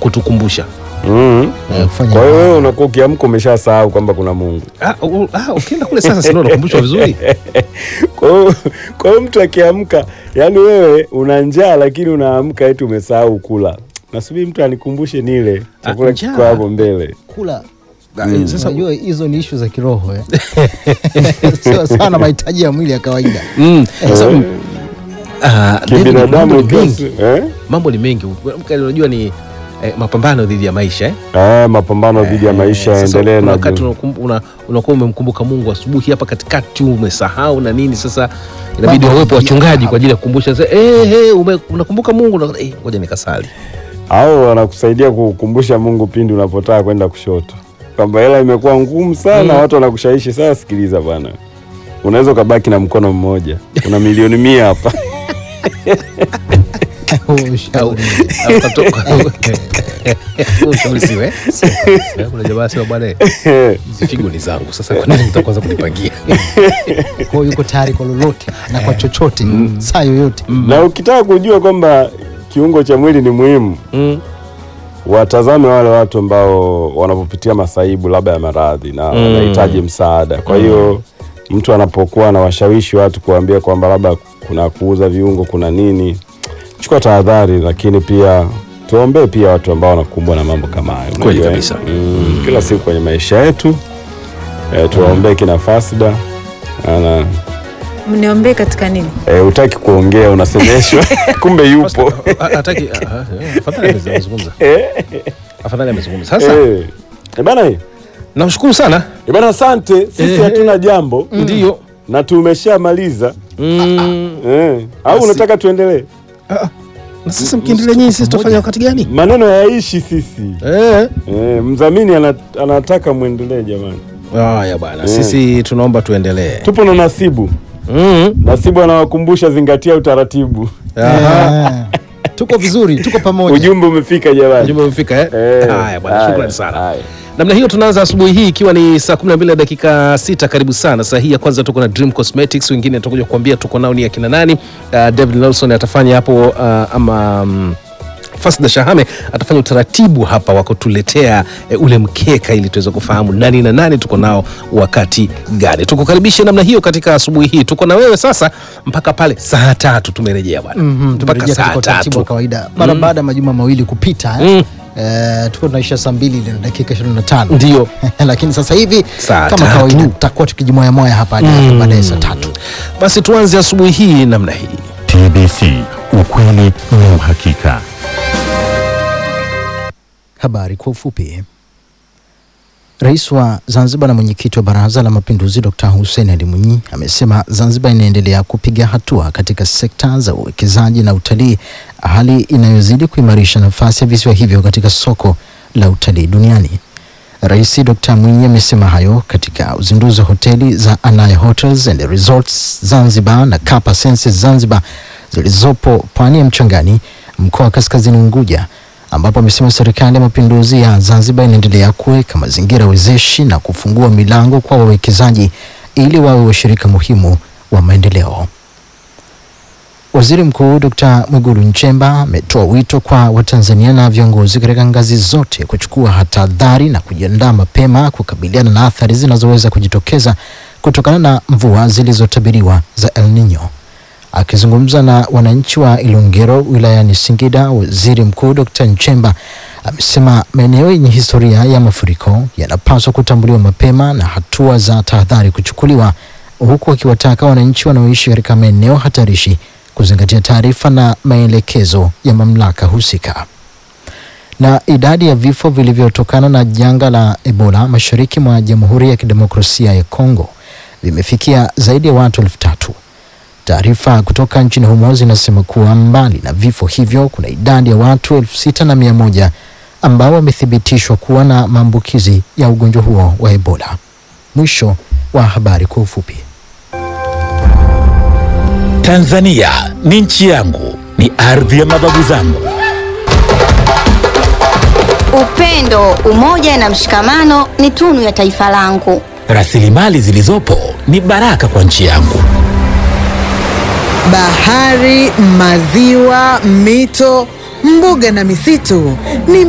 kutukumbusha mm. Eh, kufanya Kwa hiyo wewe unakuwa ukiamka umeshasahau kwamba kuna Mungu. Ah, u- ah, ukienda kule sasa sindio unakumbushwa vizuri Kwa hiyo kwa hiyo mtu akiamka, yani wewe una njaa lakini unaamka eti umesahau kula. Nasubiri mtu anikumbushe nile chakula njaa. kiko hapo mbele. kula Ah, sasa unajua hizo ni ishu za kiroho eh. sio sana mahitaji ya mwili ya kawaida Mm, sasa, mm, ah, David, mambo Kibinadamu ni kiasi, mengi eh? mambo ni mengi Mka- unajua ni eh, mapambano dhidi ya maisha eh? Ah, mapambano dhidi ya maisha Sasa yaendelee kuna na wakati unakum- una- unakuwa umemkumbuka mungu asubuhi hapa katikati umesahau na nini sasa inabidi Mambo wawepo ya- wachungaji kwa ajili ya kukumbusha sasa, eh, hey, ume, unakumbuka mungu na- eh, ngoja nikasali au wanakusaidia kukumbusha Mungu pindi unapotaka kwenda kushoto, kwamba hela imekuwa ngumu sana, watu wanakushawishi sasa. Sikiliza bwana, unaweza ukabaki na mkono mmoja, una milioni mia hapa Huo ushauri. Au katoka- Ushauri siwe, eh? kuna jamaa sema bwana eh, hizi figo ni zangu sasa kwa nini mtakwanza kunipangia Kwa hiyo yuko tayari kwa lolote na kwa chochote saa yoyote na ukitaka kujua kwamba kiungo cha mwili ni muhimu, Mm. watazame wale watu ambao wanapopitia masaibu labda ya maradhi na wanahitaji msaada. Kwa hiyo mtu anapokuwa anawashawishi watu kuambia kwamba labda kuna kuuza viungo, kuna nini, chukua tahadhari, lakini pia tuombee pia watu ambao wanakumbwa na mambo kama hayo. Kweli Unajua, kabisa. mm, kila siku kwenye maisha yetu eh, tuwaombee kina Fasda ana mniombee katika nini eh, utaki kuongea unasemeshwa, kumbe yupo Ah, hataki ah, ah, eh, afadhali amezungumza afadhali amezungumza sasa eh. Eh, bana eh, namshukuru sana bana, asante. Sisi Eh. hatuna jambo ndio na tumeshamaliza Mm. eh. Au Basi. unataka tuendelee? na sasa mkiendelea nyinyi sisi tutafanya wakati gani Maneno yaishi sisi eh. eh, mdhamini ana, anataka mwendelee jamani, haya bwana Eh. sisi tunaomba tuendelee tupo na Nasibu. mm. Nasibu anawakumbusha zingatia utaratibu. Aha. Eh, tuko vizuri tuko pamoja Ujumbe umefika jamani. Ujumbe umefika eh? Eh, haya bwana haya, shukrani sana haya. namna hiyo tunaanza asubuhi hii ikiwa ni saa 12 na dakika sita karibu sana saa hii ya kwanza tuko na dream cosmetics wengine tutakuja kuambia tuko nao ni akina nani uh, david nelson atafanya hapo uh, ama um, Fasda Shahame atafanya utaratibu hapa wa kutuletea e, ule mkeka ili tuweze kufahamu nani na nani tuko nao wakati gani. Tukukaribishe namna hiyo katika asubuhi hii. Tuko na wewe sasa mpaka pale saa tatu tumerejea bwana. Mhm, mpaka tumerejea saa katika utaratibu wa tatu. kawaida mara baada ya majuma mawili kupita eh. Mm. Eh, tuko tunaisha saa mbili na dakika 25 Ndio. lakini sasa hivi Saa kama tatu. kawaida tutakuwa tukijimoyamoya hapa hadi hapo baadaye saa tatu Basi tuanze asubuhi hii namna hii. TBC, ukweli na uhakika. Habari kwa ufupi. Rais wa Zanzibar na mwenyekiti wa Baraza la Mapinduzi Dr. Hussein Ali Mwinyi amesema Zanzibar inaendelea kupiga hatua katika sekta za uwekezaji na utalii, hali inayozidi kuimarisha nafasi ya visiwa hivyo katika soko la utalii duniani. Rais Dr. Mwinyi amesema hayo katika uzinduzi wa hoteli za Anaya Hotels and Resorts Zanzibar na Kapa Senses Zanzibar zilizopo pwani ya Mchangani, mkoa wa Kaskazini Unguja, ambapo amesema serikali ya mapinduzi ya Zanzibar inaendelea kuweka mazingira wezeshi na kufungua milango kwa wawekezaji ili wawe washirika muhimu wa maendeleo. Waziri Mkuu Dr. Mwigulu Nchemba ametoa wito kwa Watanzania na viongozi katika ngazi zote kuchukua tahadhari na kujiandaa mapema kukabiliana na athari zinazoweza kujitokeza kutokana na mvua zilizotabiriwa za El Nino. Akizungumza na wananchi wa Ilongero wilayani Singida, Waziri Mkuu Dr. Nchemba amesema maeneo yenye historia ya mafuriko yanapaswa kutambuliwa mapema na hatua za tahadhari kuchukuliwa, huku akiwataka wananchi wanaoishi katika maeneo hatarishi kuzingatia taarifa na maelekezo ya mamlaka husika. Na idadi ya vifo vilivyotokana na janga la Ebola mashariki mwa Jamhuri ya Kidemokrasia ya Kongo vimefikia zaidi ya watu elfu tatu. Taarifa kutoka nchini humo zinasema kuwa mbali na vifo hivyo kuna idadi ya watu elfu sita na mia moja ambao wamethibitishwa kuwa na maambukizi ya ugonjwa huo wa Ebola. Mwisho wa habari kwa ufupi. Tanzania ni nchi yangu, ni ardhi ya mababu zangu. Upendo, umoja na mshikamano ni tunu ya taifa langu. Rasilimali zilizopo ni baraka kwa nchi yangu. Bahari, maziwa, mito, mbuga na misitu ni